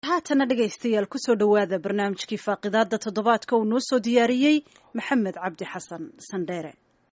haatana dhegaystayaal kusoo dhowaada barnaamijkii faaqidaada toddobaadka uu noo soo diyaariyey maxamed cabdi xasan sandheere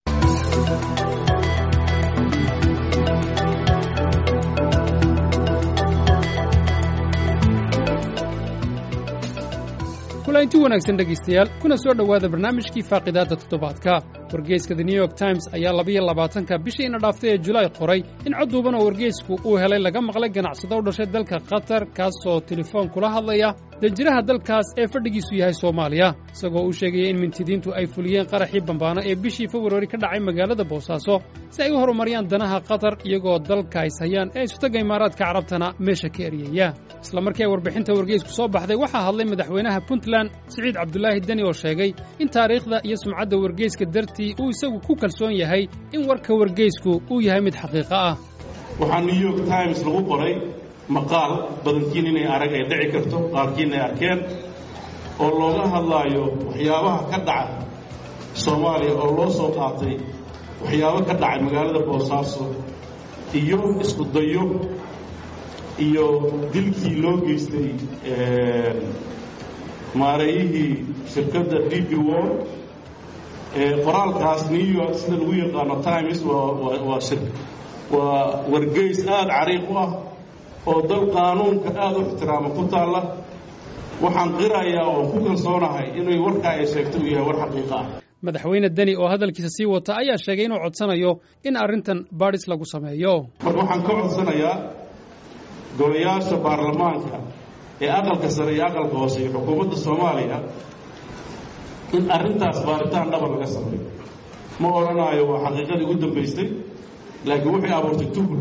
kulanti wanaagsan dhegaystayaal kuna soo dhowaada barnaamijkii faaqidaadda toddobaadka wargeyska the new york times ayaa labiyo labaatanka bishiina dhaaftay ee julaay qoray in cod duuban oo wargeysku uu helay laga maqlay ganacsado u dhashay dalka qatar kaasoo telefoon kula hadlaya danjiraha dalkaas ee fadhigiisu yahay soomaaliya isagoo uu sheegaya in mintidiintu ay fuliyeen qaraxii bambaano ee bishii februari ka dhacay magaalada boosaaso si ay u horumariyaan danaha qatar iyagoo dalka is hayaan ee isutaga imaaraadka carabtana meesha ka eryaya isla markii ay warbixinta wargeysku soo baxday waxaa hadlay madaxweynaha puntland siciid cabdulaahi deni oo sheegay in taariikhda iyo sumcadda wargeyska dartii uu isagu ku kalsoon yahay in warka wargeysku uu yahay mid xaqiiqo ah waxaa new york times lagu qoray maqaal badankiin inay arag ay dhici karto qaarkiin ay arkeen oo looga hadlaayo waxyaabaha ka dhaca soomaaliya oo loo soo qaatay waxyaabo ka dhacay magaalada boosaaso iyo isku dayo iyo dilkii loo geystay maareeyihii shirkadda db wor qoraalkaas new york sida lagu yaqaano times waa waa wargeys aada cariiq u ah oo dal qaanuunka aada u ixtiraama ku taalla waxaan qirayaa oo ku kalsoonahay inay warkaa ay sheegto uu yahay war xaqiiqa ah madaxweyne deni oo hadalkiisa sii wata ayaa sheegay inuu codsanayo in arrintan baadhis lagu sameeyo marka waxaan ka codsanayaa golayaasha baarlamaanka ee aqalka sare iyo aqalka hoose iyo xukuumadda soomaaliya in arrintaas baaritaan dhaba laga sameeyo ma odhanaayo waa xaqiiqadii ugu dambaystay laakiin waxay abuurtay tuhur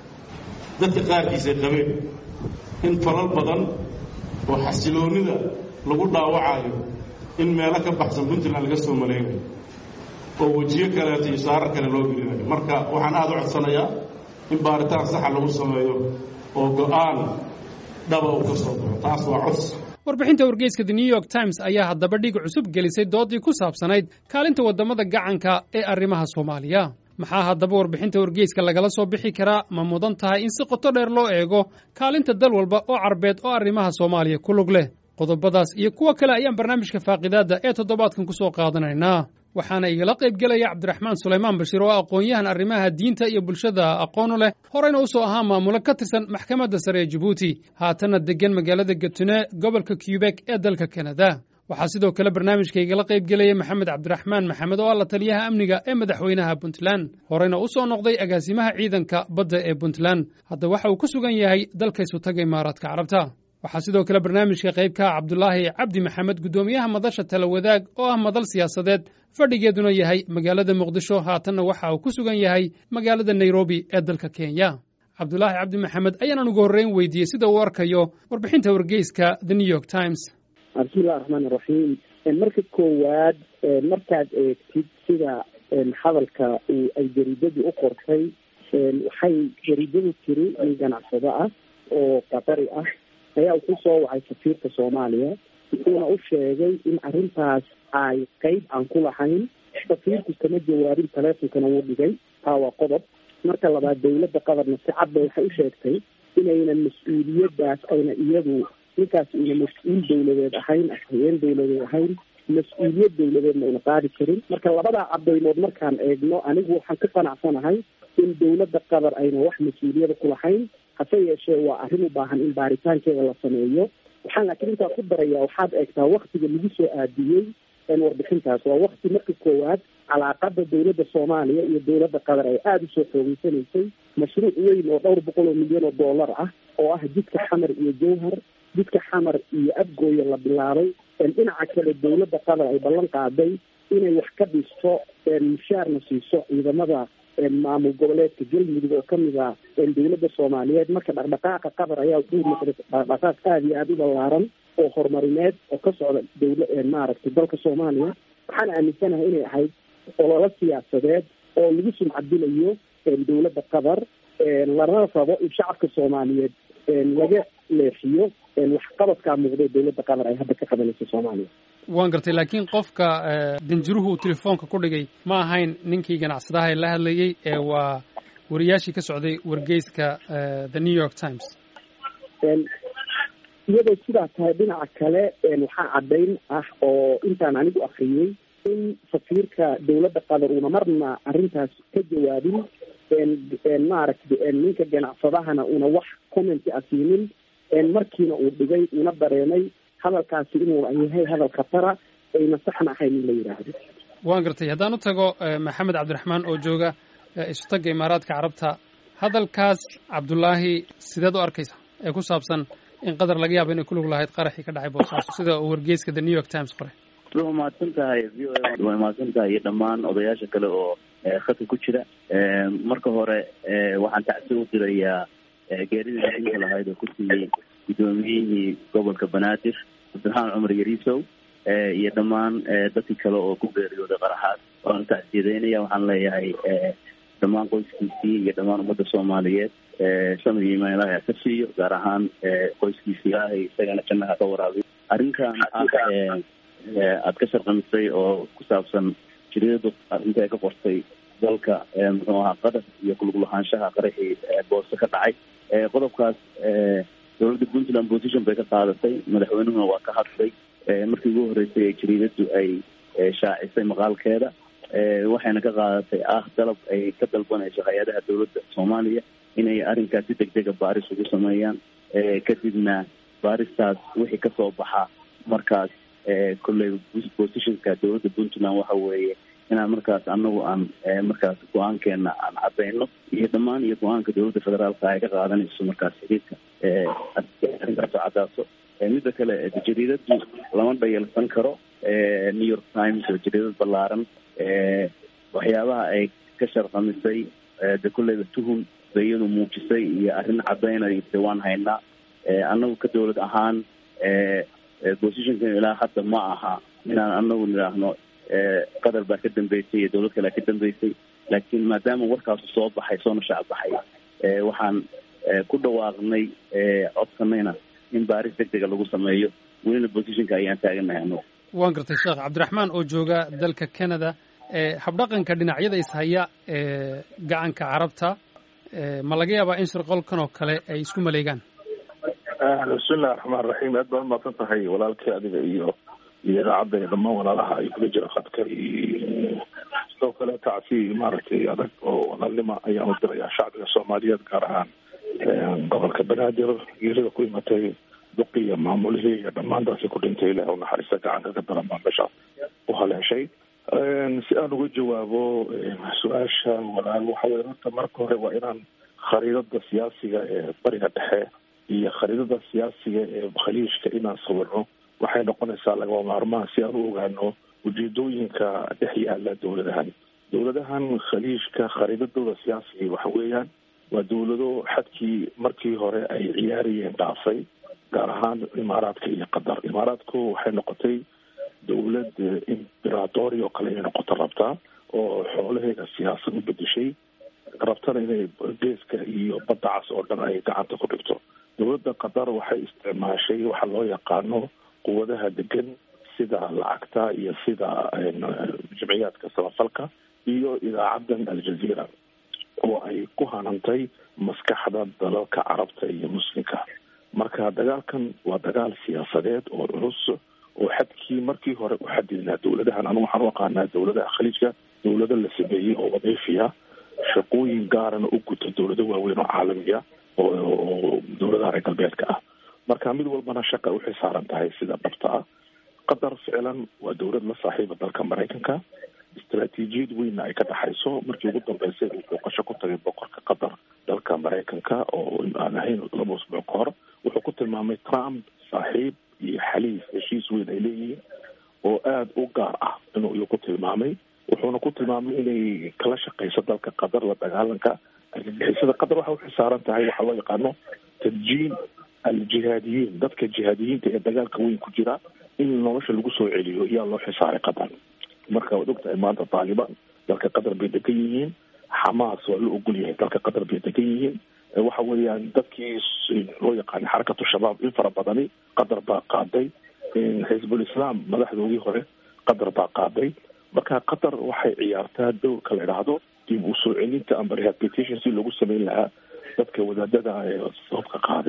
dadka qaarkiisay qabeen in falal badan oo xasiloonnida lagu dhaawacaayo in meelo ka baxsan puntland laga soo malaynayo oo wejiyo kaleeto iyo saarar kale loo gelinayo marka waxaan aada u codsanayaa in baaritaan saxa lagu sameeyo oo go'aan dhaba uu ka soo baxo taas waa cos warbixinta wargeyska the new york times ayaa haddaba dhig cusub gelisay doodii ku saabsanayd kaalinta waddamada gacanka ee arrimaha soomaaliya maxaa haddaba warbixinta wargeyska lagala soo bixi karaa ma mudan tahay in si qoto dheer loo eego kaalinta dal walba oo carbeed oo arrimaha soomaaliya ku lug leh qodobadaas iyo kuwo kale ayaan barnaamijka faaqidaadda ee toddobaadkan ku soo qaadanaynaa waxaana igala qaybgelaya cabdiraxmaan sulaymaan bashiir oo aqoon-yahan arrimaha diinta iyo bulshada aqoonu leh horeyna u soo ahaa maamulo ka tirsan maxkamadda sare ee jabuuti haatanna deggan magaalada gatune gobolka kyubek ee dalka kanada waxaa sidoo kale barnaamijka igala qaybgelaya maxamed cabdiraxmaan maxamed oo ah la taliyaha amniga ee madaxweynaha puntland horeyna u soo noqday agaasimaha ciidanka badda ee puntland hadda waxa uu ku sugan yahay dalka isutaga imaaraadka carabta waxaa sidoo kale barnaamijka qaybka cabdulaahi cabdi maxamed guddoomiyaha madasha tala wadaag oo ah madal siyaasadeed fadhigeeduna yahay magaalada muqdisho haatanna waxa uu ku sugan yahay magaalada nairobi ee dalka kenya cabdulaahi cabdi maxamed ayaanan ugu horreyn weydiiyey sida uu arkayo warbixinta wargeyska the new york times bismillahi raxmaan iraxiim marka koowaad markaad eegtid sida hadalka ay jariidadu u qortay waxay jariidadu tiri nin ganacsado ah oo qatari ah ayaa uu ku soo wacay safiirka soomaaliya wuxuuna u sheegay in arrintaas ay qeyb aan ku lahayn safiirku kama jawaabin taleefonkana wuu dhigay taa waa qodob marka labaad dawladda qadarna si cadba waxay u sheegtay inaynan mas-uuliyaddaas ayna iyadu ninkaas una mas-uul dawladeed ahayn afhayeen dawladeed ahayn mas-uuliyad dawladeedna una qaadi karin marka labadaa cadaymood markaan eegno anigu waxaan ka qanacsanahay in dawladda qatar ayna wax mas-uuliyada ku lahayn hase yeeshee waa arrin u baahan in baaritaankeeda la sameeyo waxaan laakiin intaa ku daraya waxaad eegtaa waktiga lagu soo aadiyey warbixintaas waa wakti marka koowaad calaaqada dawladda soomaaliya iyo dawladda qatar ay aada usoo xoogeysanaysay mashruuc weyn oo dhowr boqol oo milyan oo dollar ah oo ah jidka xamar iyo jowhar jidka xamar iyo abgooya la bilaabay dhinaca kale dawladda qatar ay ballan qaaday inay wax ka dhisto mushaarna siiso ciidamada maamul goboleedka galmudug oo kamid ah dawladda soomaaliyeed marka dhaqdhaqaaqa qatar ayaa wuxuu noqday dhaqdhaqaaq aada iyo aada u ballaaran oo horumarineed oo ka socda dawla maaragtay dalka soomaaliya waxaan aaminsanahay inay ahayd ololo siyaasadeed oo lagu sumcadilayo dawladda qatar lana rabo in shacabka soomaaliyeed laga leexiyo waxqabadkaa muuqday dawladda qatar ay hadda ka qabanayso soomaaliya waan gartay laakiin qofka danjiruhu uu telefoonka ku dhigay ma ahayn ninkii ganacsadaha ee la hadlayey ee waa wariyaashii ka socday wargeyska the new york times iyadoo sidaa tahay dhinaca kale waxaa caddayn ah oo intaan anigu akriyey in safiirka dowladda qatar uuna marna arrintaas ka jawaabin maaragta ninka ganacsadahana una wax commenti a siinin markiina uu dhigay una dareemay hadalkaasi inuu yahay hadal khatara ayna saxna ahayn in la yidhaahdo waan gartay haddaan u tago maxamed cabdiraxmaan oo jooga isutagga imaaraadka carabta hadalkaas cabdullaahi sideed u arkaysa ee ku saabsan in qatar laga yaabo inay ku lug lahayd qaraxii ka dhacay boosaaso sida uu wargeyska the new york times qoray waa mahadsan tahay v o a waa mahadsan tahay iyo dhammaan odayaasha kale oo khadka ku jira marka hore waxaan tacsi u dirayaa geeridii naxinka lahayd oo ku siiyey guddoomiyihii gobolka banaadir cabdiraxmaan cumar yariisow iyo dhammaan dadkii kale oo ku geeriyooday qaraxaas waan tacsiyadeynaya waxaan leeyahay dhammaan qoyskiisii iyo dhammaan ummadda soomaaliyeed samir iyo imaan ilaahay ka siiyo gaar ahaan qoyskiisi ilaahay isagana jannaha ka waraabiyo arrinkan ah aada ka sharqamisay oo ku saabsan jiriiradu arrinta ay ka qortay dalka muxuu ahaa qatar iyo kulug lahaanshaha qaraxii boose ka dhacay qodobkaas dowladda puntland position bay ka qaadatay madaxweynuhuna waa ka hadlay markii ugu horreysay ee jariidadu ay shaacisay maqaalkeeda waxayna ka qaadatay ah dalab ay ka dalbanayso hay-adaha dowladda soomaaliya inay arrinkaas si deg dega baaris ugu sameeyaan kadibna baaristaas wixii kasoo baxa markaas kolley positionka dowladda puntland waxa weeye inaan markaas anagu aan markaas go-aankeena aan cadeyno iyo dhammaan iyo go-aanka dowladda federaalka ay ka qaadanayso markaas xiriirka arrinkaasoo cadaaso midda kale jariidadu lama dhayalsan karo new york times oo jariidad ballaaran waxyaabaha ay ka sharqamisay de kolleyba tuhum ba iyadu muujisay iyo arrin cadaynaysa waan haynaa annagu ka dowlad ahaan positionkan ilaa hadda ma aha inaan anagu nidhaahno qatar baa ka dambeysay iyo dowlad kalea ka dambeysay laakiin maadaama warkaasu soo baxay soona shacbaxay waxaan ku dhawaaqnay codsanayna in baaris deg dega lagu sameeyo welina positionka ayaan taaganahay anagu waan gartay sheekh cabdiraxmaan oo jooga dalka canada habdhaqanka dhinacyada ishaya ee gacanka carabta ma laga yaabaa in shirqolkan oo kale ay isku maleegaan bismillahi raxmaan raxiim aad baa umaasan tahay walaalkii adiga iyo iyo idaacadda iyo dhammaan walaalaha ay kula jira khadka iyo sidoo kale tacsi maaragtay adag oo walaalnima ayaan u dirayaa shacbiga soomaaliyeed gaar ahaan gobolka banaadir geerida ku imatay duqi iyo maamulihii iyo dhammaantaasi ku dhintay ilaah unaxariista gacanka ka daran baa meeshaas u haleeshay si aan uga jawaabo su-aasha walaal waxa weye horta marka hore waa inaan khariidada siyaasiga ee bariga dhexe iyo khariidada siyaasiga ee khaliijka inaan sawirno waxay noqonaysaa lagama maarmaan si aan u ogaano ujeedooyinka dhex yaala dowladahan dowladahan khaliijka khariidadooda siyaasiga waxa weeyaan waa dowlado xadkii markii hore ay ciyaarayeen dhaafay gaar ahaan imaaraadka iyo qatar imaaraadku waxay noqotay dowlad imberatori oo kale inay noqoto rabtaa oo xoolaheeda siyaasad u bedeshay rabtana inay geeska iyo badda cas oo dhan ay gacanta ku dhigto dowladda qatar waxay isticmaashay waxa loo yaqaano quwadaha degan sida lacagta iyo sida jimciyaadka samafalka iyo idaacadan aljazeera oo ay ku hanantay maskaxda dalalka carabta iyo muslimka marka dagaalkan waa dagaal siyaasadeed oo culus oo xadkii markii hore u xadidnaa dowladahan anu waxaan u aqaanaa dowladaha khaliijka dowlado la sameeyey oo wadiifiya shaqooyin gaarana u guta dowlado waaweyn oo caalamiya oo dowladaha reer galbeedka ah marka mid walbana shaqa uxay saaran tahay sida dhabta ah qatar ficlan waa dowlad la saaxiiba dalka maraykanka istaraatiijiyad weynna ay ka dhexayso markii ugu dambeysay uu booqasho ku tagay boqorka qatar dalka maraykanka oo aan ahayn laba usbuuc ka hor wuxuu ku tilmaamay trump saaxiib iyo xaliif heshiis weyn ay leeyihiin oo aada u gaar ah inuu iyu ku tilmaamay wuxuuna ku tilmaamay inay kala shaqeyso dalka qatar la dagaalanka argagixisada qatar waxay uxisaaran tahay waxaa loo yaqaano tadjiin aljihaadiyiin dadka jihaadiyiinta ee dagaalka weyn ku jira in nolosha lagu soo celiyo yaa loo xisaaray qatar marka waad ogtahay maanta taalibaan dalka qatar bay degan yihiin xamaas waa la ogol yahay dalka qatar bay degan yihiin waxa weeyaan dadkii loo yaqaanay xarakatu shabaab in fara badani qatar baa qaaday xisbul islaam madaxdoodii hore qatar baa qaaday marka qatar waxay ciyaartaa dowrka la idhaahdo dib u soo celinta amba rehabilitation si lagu sameyn lahaa dadka wadaadada ee sababka qaaday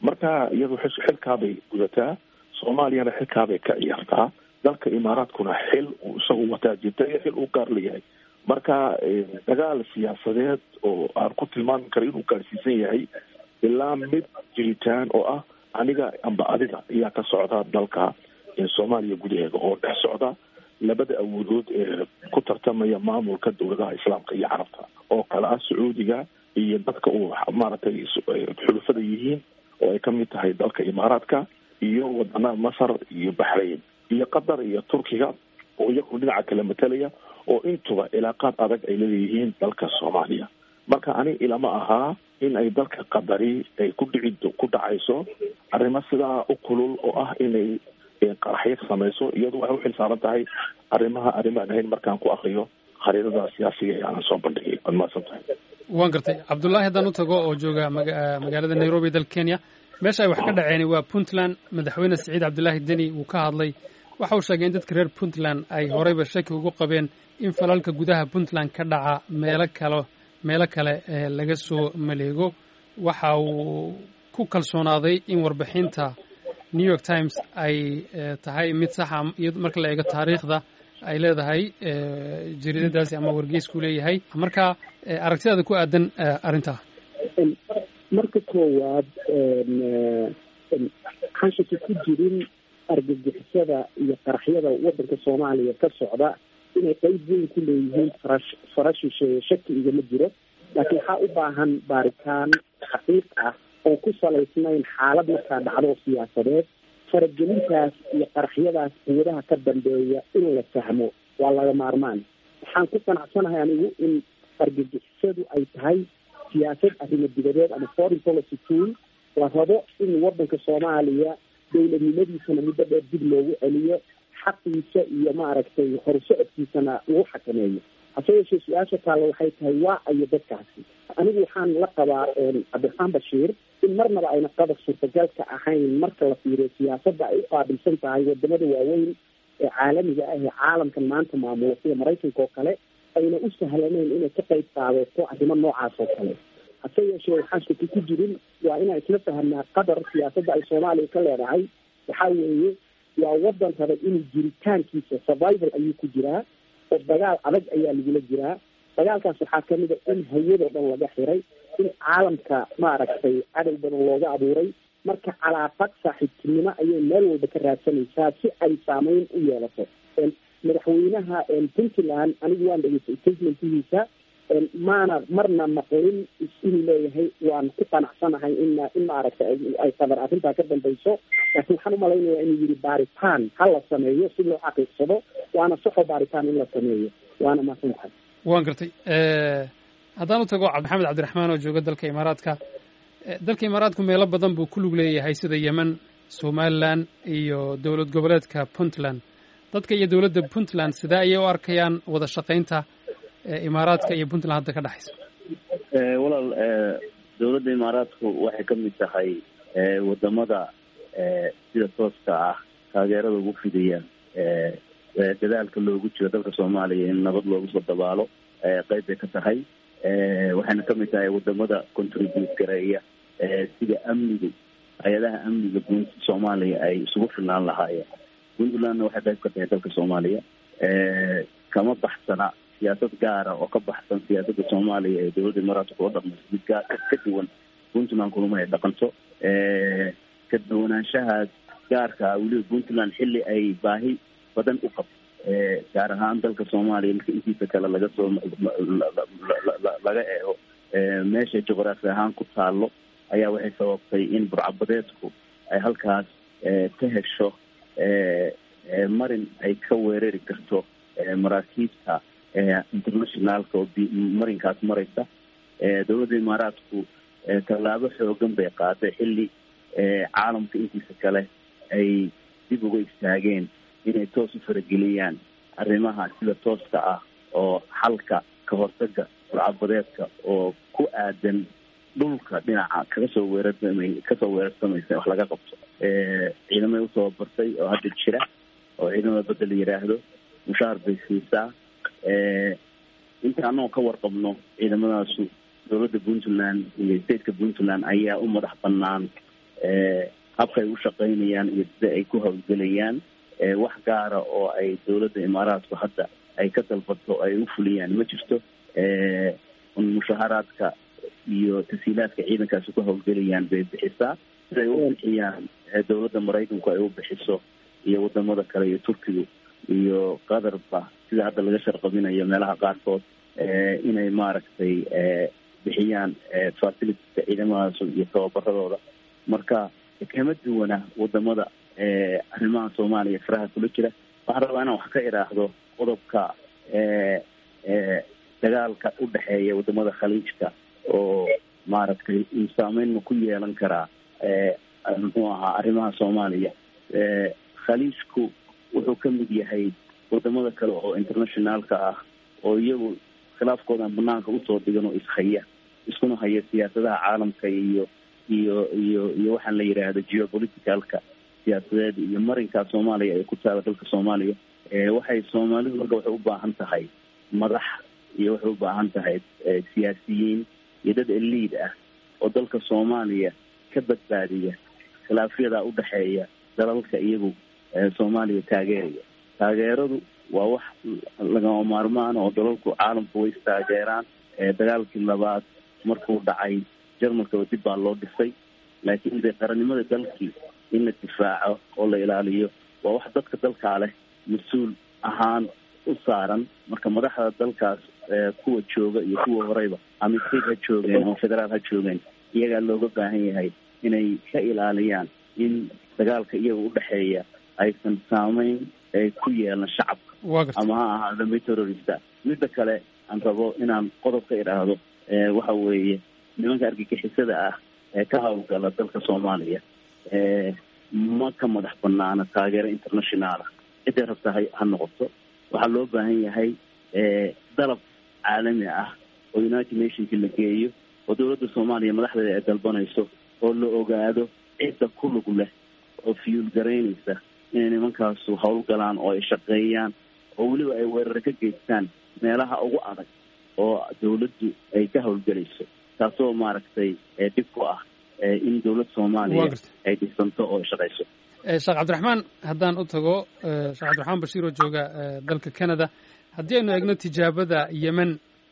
marka iyadu xilkaabay gudataa soomaaliyana xilkaabay ka ciyaartaa dalka imaaraadkuna xil uu isagu wataa jirta iyo xil uu gaar leeyahay marka dagaal siyaasadeed oo aan ku tilmaami karo inuu gaarsiisan yahay ilaa mid jiritaan oo ah aniga amba adiga ayaa ka socda dalka soomaaliya gudaheeda oo dhex socda labada awoodood ee ku tartamaya maamulka dowladaha islaamka iyo carabta oo kale ah sacuudiga iyo dadka uu maaragtay xulufada yihiin oo ay kamid tahay dalka imaaraadka iyo wadanaha masar iyo baxrayn iyo qatar iyo turkiga oo iyagu dhinaca kale matalaya oo intuba cilaaqaad adag ay leeyihiin dalka soomaaliya marka ani ilama ahaa in ay dalka qadari ay ku dhici ku dhacayso arrimo sidaa u kulul oo ah inay qaraxyo samayso iyadu waxay uxil saaran tahay arrimaha arrimaan ahayn markaan ku akriyo khariidada siyaasiga ee aanan soo bandhigay waad mahadsan tahay waan gartay cabdullaahi haddaan u tago oo jooga magaalada nairobi dalka kenya meesha ay wax ka dhaceen waa puntland madaxweyne siciid cabdulaahi deni uu ka hadlay waxa uu sheegay in dadka reer puntland ay horeyba shaki ugu qabeen in falalka gudaha puntland ka dhaca meelo kale meelo kale laga soo maleego waxa uu ku kalsoonaaday in warbixinta new york times ay tahay mid saxa marka la eego taariikhda ay leedahay jariidadaasi ama wargeysku leeyahay marka aragtidaada ku aadan arrintaa marka koowaad waxaan shaki ku jirin argagixisada iyo qaraxyada waddanka soomaaliya ka socda inay qeyb weyn ku leeyihiin farash farashisheeye shaki igama jiro laakiin waxaa u baahan baaritaan xaqiiq ah oo ku salaysnayn xaalad markaa dhacdo siyaasadeed faragelintaas iyo qaraxyadaas quwadaha ka dambeeya in la fahmo waa laga maarmaan waxaan ku qanacsanahay anigu in argagixisadu ay tahay siyaasad arrimo dibadeed ama foreign policy tool la rabo in waddanka soomaaliya dowladnimadiisana muddo dheer dib loogu celiyo xaqiisa iyo maaragtay horsocodkiisana lagu xakameeyo hase yeeshee su-aasha taalla waxay tahay waa ayo dadkaasi anigu waxaan la qabaa cabdiraxmaan bashiir in marnaba ayna qadar suurtagalka ahayn marka la fiiriyo siyaasadda ay u qaabilsan tahay wadamada waaweyn ee caalamiga ah ee caalamkan maanta maamula sida maraykanka oo kale ayna u sahlanayn inay ka qayb qaadato arrimo noocaas oo kale hase yeeshee waxaan shaki ku jirin waa inaan isla fahamnaa qadar siyaasadda ay soomaaliya ka leedahay waxaa weeye waa wadan raba inuu jiritaankiisa survival ayuu ku jiraa oo dagaal adag ayaa lagula jiraa dagaalkaas waxaa kamid a in hawado dhan laga xiray in caalamka maaragtay cadow badan looga abuuray marka calaaqad saaxiibtinimo ayay meel walba ka raadsanaysaa si ay saameyn u yeelato madaxweynaha puntland anigu waan dhegeystay statementihiisa maana marna maqlin inuu leeyahay waan ku qanacsanahay in in maaragtay ay qadar arrintaa ka dambayso laakiin waxaan umalaynaya inuu yihi baaritaan ha la sameeyo si loo xaqiiqsado waana saxo baaritaan in la sameeyo waana mahadsan tahay waan gartay haddaan u tago maxamed cabdiraxmaan oo jooga dalka imaaraadka dalka imaaraadku meelo badan buu ku lug leeyahay sida yemen somalilan iyo dowlad goboleedka puntland dadka iyo dowladda puntland sidee ayay u arkayaan wada shaqaynta imaaraadka iyo puntland hadda ka dhexaysa walaal dowladda imaaraadku waxay ka mid tahay wadamada sida tooska ah taageerada ugu fidaya dadaalka loogu jiro dalka soomaaliya in nabad loogu soo dabaalo qeyb bay ka tahay waxayna kamid tahay wadamada contribute gareeya sida amnigu hay-adaha amniga guud soomaaliya ay isugu filnaan lahaayeen puntlandna waxay qayb ka tahay dalka soomaaliya kama baxsana siyaasad gaara oo ka baxsan siyaasadda soomaaliya ee dowladda imaaraadka kula dhaqmayso mid gaa ka duwan puntland kulama ay dhaqanto ka duwanaanshahaas gaarka weliba puntland xilli ay baahi badan u qabto gaar ahaan dalka soomaaliya marka intiisa kale laga soo laga eego meesha juqraafi ahaan ku taalo ayaa waxay sababtay in burcabadeedku ay halkaas ka hesho marin ay ka weerari karto maraakiibta internationaalka oo marinkaas maraysa dowladda imaaraadku tallaabo xoogan bay qaaday xilli caalamka intiisa kale ay dib uga istaageen inay toos u farageliyaan arrimaha sida tooska ah oo xalka ka hortaga burcabadeedka oo ku aadan dhulka dhinaca kaga soo weerarsamay kasoo weerarsamaysa wax laga qabto ciidamay u tababartay oo hadda jira oo ciidamada badda la yidhaahdo mushaar bay siisaa inta anagoo ka warqabno ciidamadaasu dowladda puntland iyo stateka puntland ayaa u madax banaan habka ay u shaqaynayaan iyo sida ay ku hawlgelayaan wax gaara oo ay dowladda imaaraadku hadda ay ka dalbato ay u fuliyaan ma jirto mushaharaadka iyo tasiilaadka ciidankaasi ku hawlgelayaan bay bixisaa siday u bixiyaan dowladda maraykanku ay u bixiso iyo wadamada kale iyo turkigu iyo qatarba sida hadda laga sharqabinayo meelaha qaarkood inay maaragtay bixiyaan facilitiska ciidamadaas iyo tababaradooda marka kama duwana wadamada arrimaha soomaaliya faraha kula jira waxaan rabaa inaan wax ka idhaahdo qodobka dagaalka u dhexeeya wadamada khaliijka oo maaragtay saameyn ma ku yeelan karaa muxuu ahaa arrimaha soomaaliya khaliijku wuxuu ka mid yahay wadamada kale oo internationaalka ah oo iyagu khilaafkoodan banaanka usoo dhigan oo ishaya iskuna haya siyaasadaha caalamka iyo iyo iyo iyo waxaan la yidhaahdo geopoliticalka siyaasadeed iyo marinkaa soomaaliya ay ku taala dalka soomaaliya waxay soomaalidu marka waxay u baahan tahay madax iyo waxay u baahan tahay siyaasiyiin iyo dad eliid ah oo dalka soomaaliya ka badbaadiya khilaafyadaa udhexeeya dalalka iyagu soomaaliya taageeraya taageeradu waa wax lagama maarmaan oo dalalku caalamku way istaageeraan dagaalkii labaad markuu dhacay jarmalkaba dib baa loo dhisay laakiin dee qarannimada dalkii in la difaaco oo la ilaaliyo waa wax dadka dalkaa leh mas-uul ahaan u saaran marka madaxda dalkaas kuwa jooga iyo kuwa horeyba ama state ha joogeen ama federaal ha joogeen iyagaa looga baahan yahay inay ka ilaaliyaan in dagaalka iyaga udhexeeya aysan saameyn ku yeelan shacabka ama ha ahaado mid terrorista midda kale aan rabo inaan qodob ka idhaahdo waxa weeye nimanka argagixisada ah ee ka hawlgala dalka soomaaliya ma ka madax banaana taageero internationaala ciday rabta ha ha noqoto waxaa loo baahan yahay dalab caalami ah oo united nationki la geeyo oo dowladda soomaaliya madaxdeeda ay dalbanayso oo la ogaado cidda ku lug leh oo fiyuul garaynaysa inay nimankaasu hawlgalaan oo ay shaqeeyaan oo weliba ay weeraro ka geystaan meelaha ugu adag oo dawladdu ay ka hawlgelayso taasoo maaragtay dhib ku ah in dowlad soomaaliya ay dhisanto oo ay shaqayso sheekh cabdiraxmaan haddaan u tago sheekh cabdiraxmaan bashiir oo jooga dalka canada haddii aynu eegno tijaabada yemen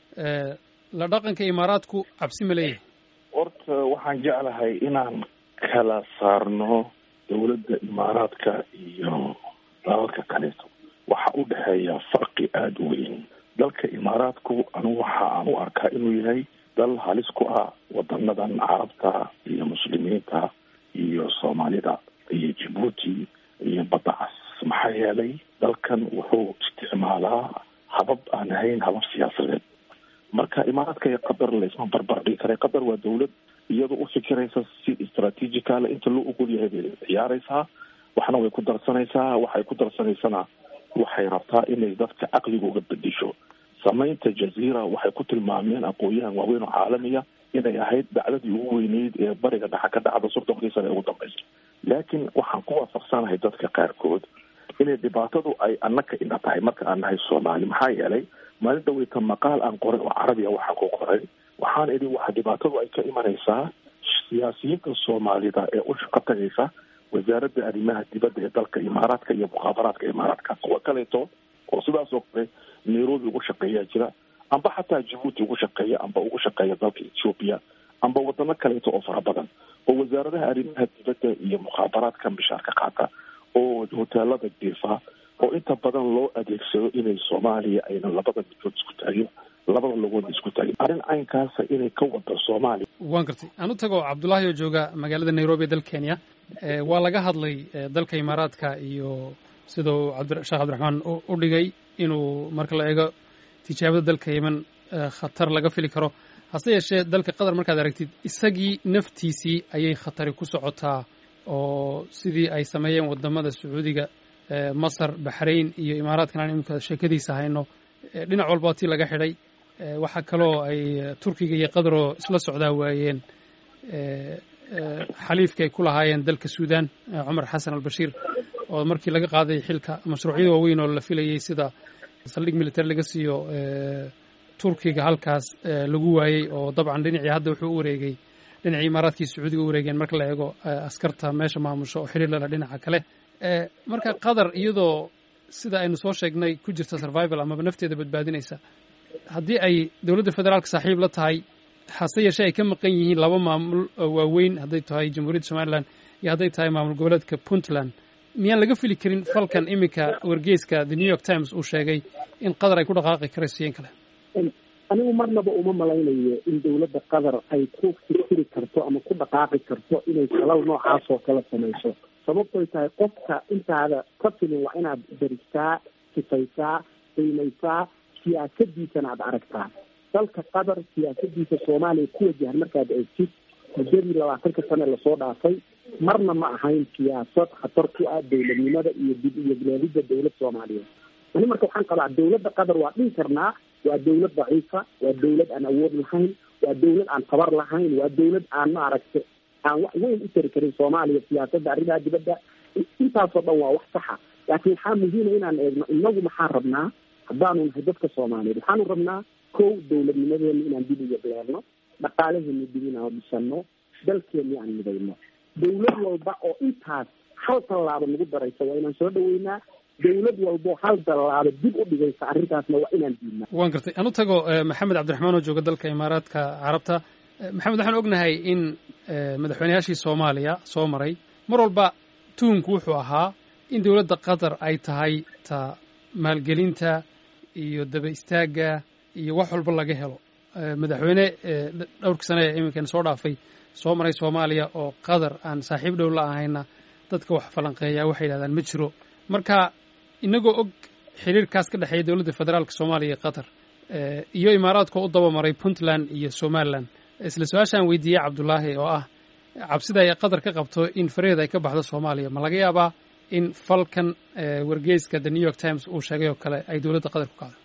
la dhaqanka imaaraadku cabsi ma leeyahay horta waxaan jeclahay inaan kala saarno dowladda imaaraadka iyo dalalka kaleeto waxaa u dhexeeya farqi aada u weyn dalka imaaraadku anigu waxa aan u arkaa inuu yahay dal halis ku ah wadanadan carabta iyo muslimiinta iyo soomaalida iyo jibuuti iyo badacas maxaa yeelay dalkan wuxuu isticmaalaa habab aan ahayn habab siyaasadeed marka imaaraadka iyo qatar laisma barbar dhigi karay qatar waa dawlad iyadoo u fikiraysa si istraatiijicala inta loo ogol yahay bay ciyaaraysaa waxna way ku darsanaysaa waxay ku darsanaysana waxay rabtaa inay dadka caqliga uga bedesho samaynta jaziira waxay ku tilmaameen aqoon-yahan waaweyn oo caalamiya inay ahayd dacdadii ugu weyneyd ee bariga dhexa ka dhacda soddonkii sane ee ugu dambaysa laakiin waxaan ku waafaqsanahay dadka qaarkood inay dhibaatadu ay annaka ina tahay marka aan nahay soomaali maxaa yeelay maalin dhaweyta maqaal aan qoray oo carabiya waxaan ku qoray waxaan idhi waxa dhibaatadu ay ka imanaysaa siyaasiyiinta soomaalida ee u shaqo tagaysa wasaaradda arrimaha dibadda ee dalka imaaraadka iyo mukhaabaraadka imaaraadka kuwa kaleeto oo sidaas oo kale nairobi ugu shaqeeyaa jira amba xataa jibuuti ugu shaqeeya amba ugu shaqeeya dalka ethoopia amba wadano kaleeto oo fara badan oo wasaaradaha arrimaha dibadda iyo mukhaabaraadka mishaarka qaata oo hoteelada diifa oo inta badan loo adeegsado inay soomaaliya aynan labada midkood isku taagin labada logood isku taagin arrin caynkaasa inay ka wada soomaaliya waan gartay aan u tago cabdullaahi oo jooga magaalada nairobi ee dal kenya waa laga hadlay dalka imaaraadka iyo sidau sheekh cabdiraxmaan u dhigay inuu marka la eego tijaabada dalka yemen khatar laga fili karo hase yeeshee dalka qatar markaad aragtid isagii naftiisii ayay khatari ku socotaa oo sidii ay sameeyeen wadamada sacuudiga masar baxrayn iyo imaaraadkan aan iminka sheekadiisa hayno dhinac walba tii laga xidhay waxaa kaloo ay turkiga iyo qataroo isla socdaa waayeen xaliifka ay ku lahaayeen dalka suudan cumar xasan albashiir oo markii laga qaaday xilka mashruucyada waaweyn oo la filayey sida saldhig military laga siiyo turkiga halkaas lagu waayey oo dabcan dhinacii hadda wuxuu u wareegay dhinacii imaaraadkii sacuudiga u wareegeen marka la eego askarta meesha maamusho oo xiriir lala dhinaca kale marka qatar iyadoo sida aynu soo sheegnay ku jirta survival amaba nafteeda badbaadinaysa haddii ay dowladda federaalka saaxiib la tahay hase yeeshee ay ka maqan yihiin laba maamul waaweyn hadday tahay jamhuuriyadda somalilan iyo hadday tahay maamul goboleedka puntland miyaan laga fili karin falkan iminka wargeyska the new york times uu sheegay in qatar ay ku dhaqaaqi karayso in kale anigu marnaba uma malaynayo in dowladda qatar ay ku fikiri karto ama ku dhaqaaqi karto inay falal noocaas oo kala samayso sababtoy tahay qofka intaada ka filin waa inaad daristaa sifaysaa qiimaysaa siyaasadiisana aad aragtaa dalka qatar siyaasadiisa soomaaliya ku wajahan markaad eegtid muddadii labaatanka sane lasoo dhaafay marna ma ahayn siyaasad khatar ku ah dowladnimada iyo dib iyo bilaadida dowlad soomaaliyeed ani marka waxaan qabaa dowladda qatar waa dhihi karnaa waa dowlad daciifa waa dowlad aan awood lahayn waa dowlad aan tabar lahayn waa dowlad aan maaragta aan wax weyn u tari karin soomaaliya siyaasadda arrimaha dibadda intaasoo dhan waa wax saxa laakiin waxaa muhiima inaan eegno inagu maxaa rabnaa haddaanu nahay dadka soomaaliyeed waxaanu rabnaa kow dowladnimadeena inaan dib uga beerno dhaqaalaheena dib inaan dhisano dalkeena aan midayno dowlad walba oo intaas hal tallaabo nagu daraysa waa inaan soo dhaweynaa dowlad walbo hal tallaabo dib u dhigaysa arrintaasna waa inaan diidnaa waan gartay anu tago maxamed cabdiraxmaan oo jooga dalka imaaraadka carabta maxamed waxaan ognahay in madaxweyneyaashii soomaaliya soo maray mar walba tuhunku wuxuu ahaa in dowladda qatar ay tahay ta maalgelinta iyo daba istaagga iyo wax walba laga helo madaxweyne dhowrkii sane ee iminkan soo dhaafay soo maray soomaaliya oo qatar aan saaxiib dhow la ahayna dadka wax falanqeeya waxay yidhahdaan ma jiro marka inagoo og xiriirkaas ka dhexeeya dowladda federaalka soomaaliya iyo qatar iyo imaaraadka u dabamaray puntland iyo somalilan isla su-aashaan weydiiyey cabdulaahi oo ah cabsida ay qatar ka qabto in faraheeda ay ka baxdo soomaaliya ma laga yaabaa in falkan wargeyska the new york times uu sheegay oo kale ay dowladda qatar ku kacdo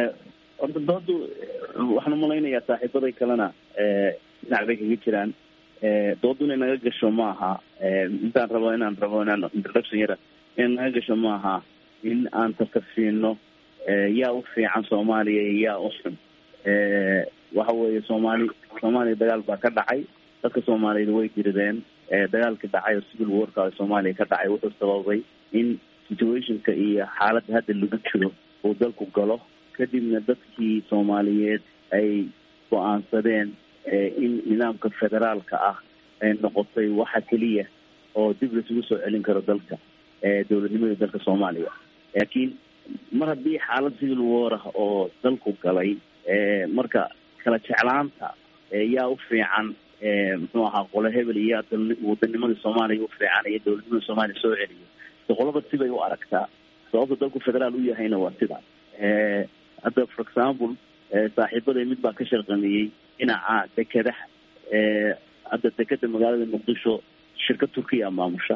horta doodu waxaan umalaynayaa saaxiibaday kalena dhinac bay kaga jiraan doodu inay naga gasho ma aha intaan rabo inaan rabo inaan introduction yara inay naga gasho ma aha in aan tartarsiino yaa u fiican soomaaliya iyo yaa u xun waxa weeye soomaali soomaaliya dagaal baa ka dhacay dadka soomaaliyeed way dirideen dagaalka dhacay oo civil warka soomaaliya ka dhacay wuxuu sababay in situationka iyo xaaladda hadda lagu jiro uu dalku galo kadibna dadkii soomaaliyeed ay go-aansadeen in nidaamka federaalka ah ay noqotay waxa keliya oo dib laisugu soo celin karo dalka dowladnimada dalka soomaaliya laakiin mar haddii xaalad civil war ah oo dalku galay marka kala jeclaanta yaa u fiican muxuu ahaa qole hebel iyo yaa wadanimada soomaaliya u fiican iyo dowladnimada soomaaliya soo celiyo so qolaba sibay u aragtaa sababta dalku federaal u yahayna waa sidaas hadda for example saaxiibaday mid baa ka shaqameeyey dhinaca dekedaha hadda dekeda magaalada muqdisho shirka turkiya maamusha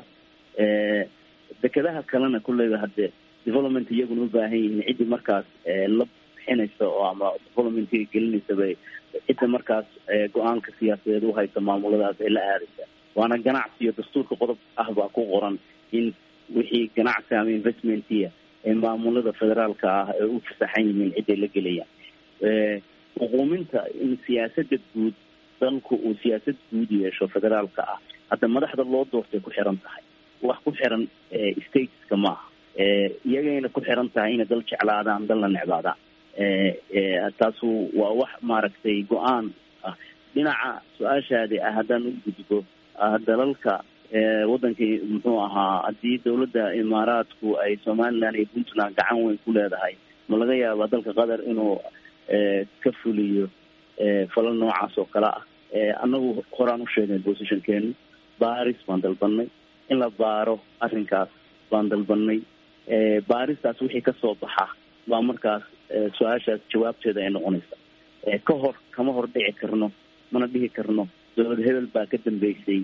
dekedaha kalena kulleyba hadde development iyaguna u baahan yihiin ciddii markaas la bixinaysa oo ama developmentiga gelinaysa bay cidda markaas go-aanka siyaasadeed u haysa maamuladaas ay la aadaysa waana ganacsi iyo dastuurka qodob ah baa ku qoran in wixii ganacsi ama investmentiya ee maamulada federaalka ah ay u fasaxan yihiin ciday la gelayaan xuquuminta in siyaasada guud dalku uu siyaasad guud yeesho federaalka ah hadda madaxda loo doortay ku xiran tahay wax ku xiran stateska maaha iyagayna ku xiran tahay inay dal jeclaadaan dal la necbaadaan taasu waa wax maaragtay go-aan ah dhinaca su-aashaadi ah haddaan u gudbo dalalka wadankii muxuu ahaa haddii dowladda imaaraadku ay somaliland iyo puntland gacan weyn ku leedahay ma laga yaabaa dalka qatar inuu ka fuliyo falal noocaas oo kale ah annagu horaan u sheegnay positionkeenu baris baan dalbanay in la baaro arrinkaas baan dalbanay baaristaas wixii kasoo baxa baa markaas su-aashaas jawaabteeda ay noqonaysa ka hor kama hor dhici karno mana dhihi karno dowlad hebel baa ka dambeysay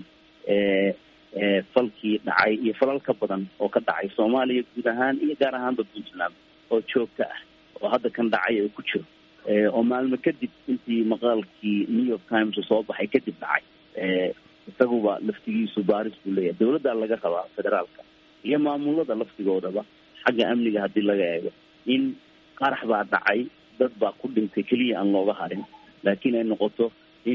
falkii dhacay iyo falal ka badan oo ka dhacay soomaaliya guud ahaan iyo gaar ahaanba puntland oo joogta ah oo hadda kan dhacay oo ku jiro oo maalmo kadib intii maqaalkii new york times soo baxay kadib dhacay isaguba laftigiisu baaris buu leeyahay dowladdaa laga rabaa federaalka iyo maamulada laftigoodaba xagga amniga haddii laga eego in qarax baa dhacay dad baa ku dhintay keliya aan looga harin laakiin ay noqoto in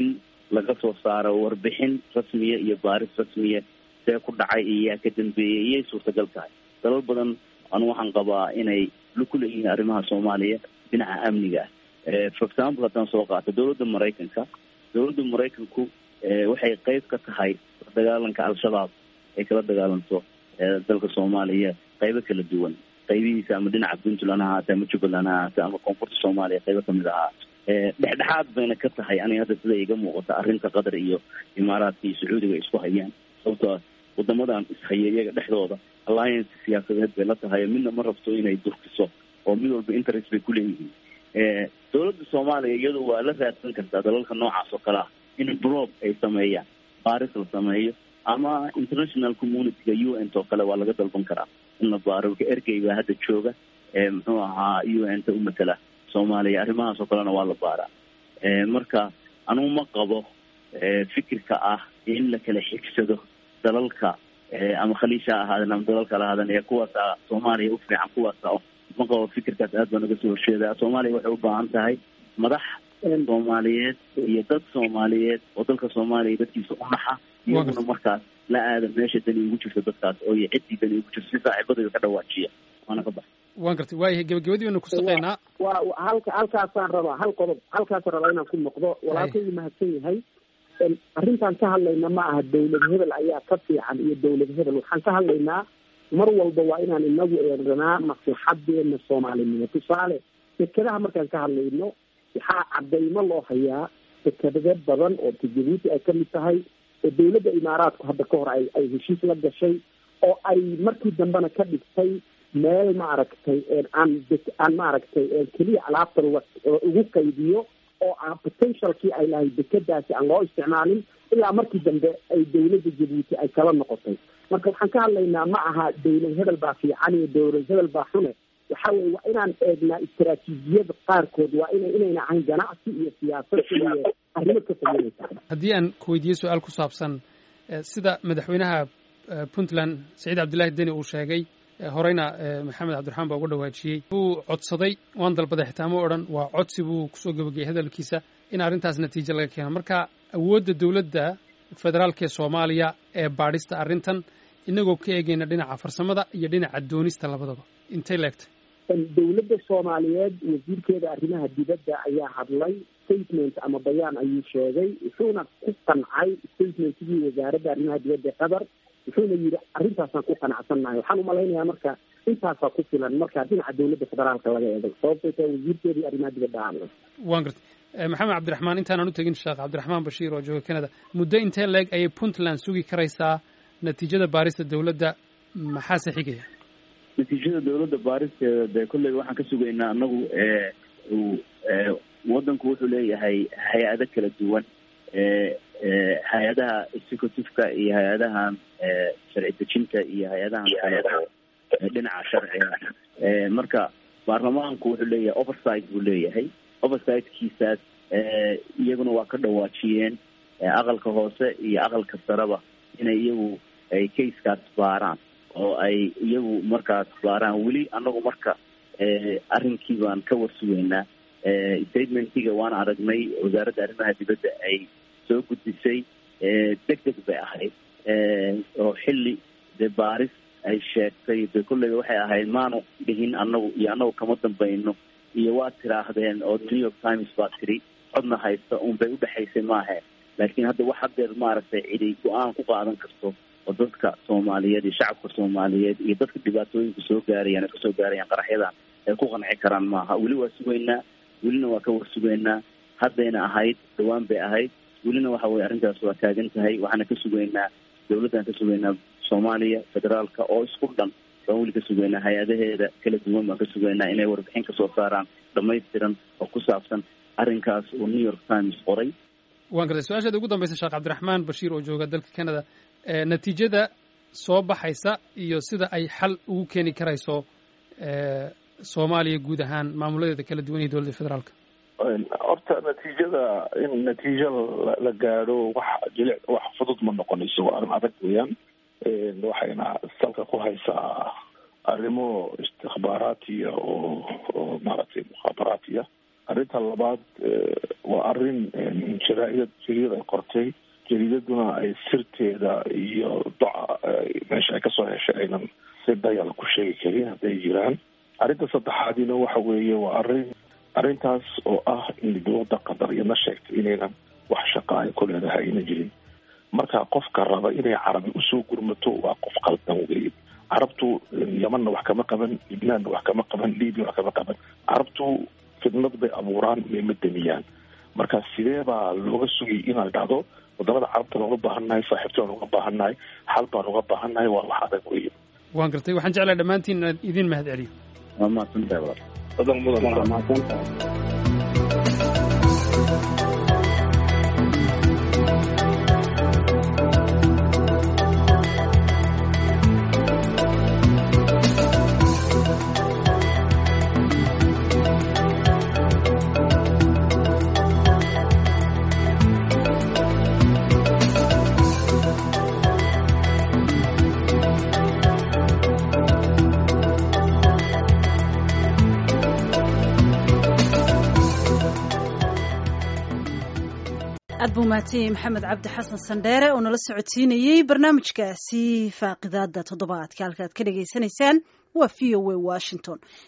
laga soo saaro warbixin rasmiya iyo baaris rasmiya see ku dhacay iyo yaa ka dambeeyey iyay suurtagal tahay dalal badan anu waxaan qabaa inay ku leeyihiin arrimaha soomaaliya dhinaca amniga ah for example haddaan soo qaato dowladda maraykanka dowladda maraykanku waxay qeyb ka tahay dagaalanka al-shabaab ay kala dagaalanto dalka soomaaliya qeybo kala duwan qaybihiisa ama dhinaca puntland ha ahaate ama jubbaland ha ahaate ama koonfurta soomaaliya qaybo kamid ahaa dhexdhexaad bayna ka tahay aniga hadda sida iga muuqata arrinta qatar iyo imaaraadka iyo sacuudiga ay isku hayaan sababtoo wadamadan ishaya iyaga dhexdooda alliance siyaasadeed bay la tahay midna ma rabto inay durkiso oo mid walba interest bay kuleeyihiin dowladda soomaaliya iyadu waa la raadsan kartaa dalalka noocaas oo kale ah in brob ay sameeyaan baaris la sameeyo ama international communityga u n t oo kale waa laga dalban karaa in la baaro ergey baa hadda jooga muxuu ahaa u n ta u matala soomaaliya arrimahaas oo kalena waa la baaraa marka anugu ma qabo fikirka ah in la kala xigsado dalalka ama khaliisha ha ahaaden ama dalal kala ahaaden ee kuwaasa soomaaliya u fiican kuwaasa ma qabo fikirkaas aad baa naga soo horjeedaa soomaaliya waxay u baahan tahay madax soomaaliyeed iyo dad soomaaliyeed oo dalka soomaaliya dadkiisa u naxa iyaguna markaas la aada meesha dani ugu jirto dadkaas oo iyo ciddii dani ugu jirto si saaxiibadayda ka dhawaajiya waana ka baxa waan gartay waayahay gebagabadii baynu ku saqaynaa waa halka halkaasaan rabaa hal qodob halkaasaan rabaa inaan ku noqdo walaalkaygu mahadsan yahay arrintaan ka hadlayna ma aha dawlad hebel ayaa ka fiican iyo dawlad hebel waxaan ka hadlaynaa mar walba waa inaan inagu eeganaa maslaxadeena soomaalinimo tusaale dekedaha markaan ka hadlayno waxaa cadaymo loo hayaa dekedade badan oo jabuuti ay kamid tahay oo dawladda imaaraadku hadda ka hor ay ay heshiis la gashay oo ay markii dambena ka dhigtay meel maaragtay aan aan maaragtay keliya alaabta ugu qaydiyo oo aan potentialkii ay lahay dekedaasi aan loo isticmaalin ilaa markii dambe ay dawladda jabuuti ay kala noqotay marka waxaan ka hadlaynaa ma aha dawlad hebel baa fiican iyo dawlad hebel baa xune waxa weye waa inaan eegnaa istaraatiijiyada qaarkood waa ina inayna ahayn ganacsi iyo siyaasad iyo arrimo ka fogeynaysa haddii aan ku weydiiye su-aal ku saabsan sida madaxweynaha puntland saciid cabdillahi deni uu sheegay horeyna maxamed cabdiraxmaan baa uga dhawaajiyey buu codsaday waan dalbaday xitaa ma odhan waa codsi buu kusoo gebageyay hadalkiisa in arrintaas natiijo laga keeno marka awoodda dowladda federaalka ee soomaaliya ee baadhista arrintan inagoo ka eegayna dhinaca farsamada iyo dhinaca doonista labadaba intay leegtay dawladda soomaaliyeed wasiirkeeda arrimaha dibadda ayaa hadlay statement ama bayaan ayuu sheegay wuxuuna ku qancay statementkii wasaaradda arrimaha dibadda ee qatar wuxuuna yidhi arrintaasaan ku qanacsannahay waxaan umalaynayaa marka intaasaa ku filan marka dhinaca dawladda federaalka laga eegay sababtay tahay wasiirkeedii arrimaha dibadda hadlay waan gartay maxamed cabdiraxmaan intaanaan u tegin sheekh cabdiraxmaan bashiir oo jooga canada muddo intee leeg ayay puntland sugi karaysaa natiijada baarista dawladda maxaase xigaya natiijada dawladda baaristeeda dee kolleyba waxaan ka sugaynaa anagu waddanku wuxuu leeyahay hay-ado kala duwan hay-adaha executiveka iyo hay-adahan sharci dejinta iyo hay-adahan kale oo dhinaca sharciga marka baarlamaanku wuxuu leeyahay oversight buu leeyahay oversight-kiisaas iyaguna waa ka dhawaajiyeen aqalka hoose iyo aqalka sareba inay iyagu ay caseskaas baaraan oo ay iyagu markaas baaraan weli anagu marka arrinkii baan ka warsugeynaa statementiga waan aragnay wasaaradda arrimaha dibadda ay soo gudbisay deg deg bay ahayd oo xilli dee baaris ay sheegtay de kolleyba waxay ahayd maanu dhihin anagu iyo anagu kama dambayno iyo waa tiraahdeen oo new york times baa tiri codna haysta un bay udhexaysay maahe laakiin hadda wax hadeer maaragtay cidi go-aan ku qaadan karto oo dadka soomaaliyeed iyo shacabka soomaaliyeed iyo dadka dhibaatooyinka soo gaarayaan ay kasoo gaarayaan qaraxyadan ay ku qanci karaan maaha weli waa sugaynaa welina waa ka warsugaynaa haddayna ahayd dhawaan bay ahayd welina waxa weye arrintaas waa taagan tahay waxaana ka sugaynaa dawladdan ka sugaynaa soomaaliya federaalka oo isku dhan baan weli ka sugaynaa hay-adaheeda kala duwan baan ka sugaynaa inay warbixin kasoo saaraan dhamaystiran oo ku saabsan arrinkaas oo new york times qoray waan gartay su-aasheeda ugu dambaysa sheekh cabdiraxmaan bashiir oo jooga dalka canada natiijada soo baxaysa iyo sida ay xal ugu keeni karayso soomaaliya guud ahaan maamuladeeda kala duwan iyo dowladda federaalka horta natiijada in natiijo la gaadho wax jilic wax fudud ma noqonayso waa arrin adag weeyaan waxayna salka ku haysaa arrimo istikbaaraatiya oo oo maaragtay mukhaabaraatiya arrinta labaad waa arrin jaraa'idad jariyad ay qortay jariidaduna ay sirteeda iyo doca meesha ay kasoo heshay aynan si dayal ku sheegi karin hadday jiraan arrinta saddexaadina waxa weeye waa arrin arrintaas oo ah in dowladda qatar iyadna sheegtay inaynan wax shaqa ay ku leedahay ayna jirin marka qofka raba inay carabi usoo gurmato waa qof qaldan wey carabtu yamanna wax kama qaban libnaanna wax kama qaban libya wax kama qaban carabtu fidnad bay abuuraan mayma damiyaan marka sidee baa looga sugay inay dhacdo wadamada carabta looga baahannahay saaxiibtada looga baahannahay xal baan uga baahannahay waa wax adag wey waan gartay waxaan jeclahay dhammaantiin inaan idin mahad celiyo waa mahadsantahay walaal badan mudan mahadsantahay aad buu mahadsanyahay maxamed cabdi xasan sandheere oo nala socodsiinayey barnaamijkaasi faaqidaada toddobaadka halka aad ka dhagaysanaysaan waa v o a washington